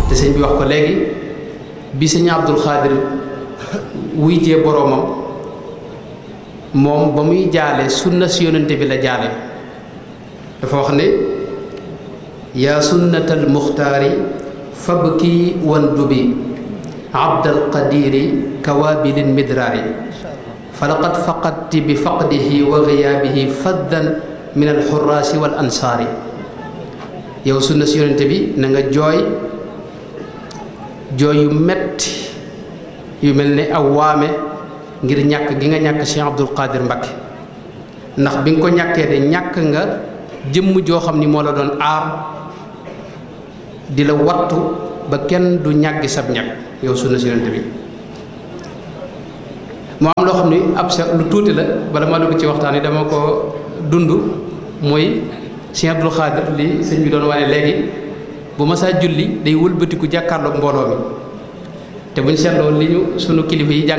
te sëñ bi wax ko léegi bi sëñ Abdul Xaadir wuy jee boroomam moom ba muy jaale sunna si yonente bi la jaale dafa wax ne yaa sunnatal muxtaari fabki wan dubi abdal qadiri kawaabilin midraari falaqad faqadti bi faqdihi wa giyaabihi faddan min alxuraasi wal ansaari yow sunna si yonente bi na nga jooy jooy yu metti yu mel ne aw waame ngir ñàkk gi nga ñàkk Cheikh Abdul Qadir Mbakke ndax bi nga ko ñàkkee de ñàkk nga jëmm joo xam ni moo la doon aar di la wattu ba kenn du ñàggi sab ñàkk yow sunna si yonente bi moo am loo xam ni ab sa lu tuuti la bala ma dugg ci waxtaan yi dama ko dund mooy Cheikh Abdul Qadir li sëñ bi doon wane léegi bu ma saa julli day wëlbatiku jàkkaarloog mbooloo mi te buñ seetloo li ñu sunu kilifa yi jàng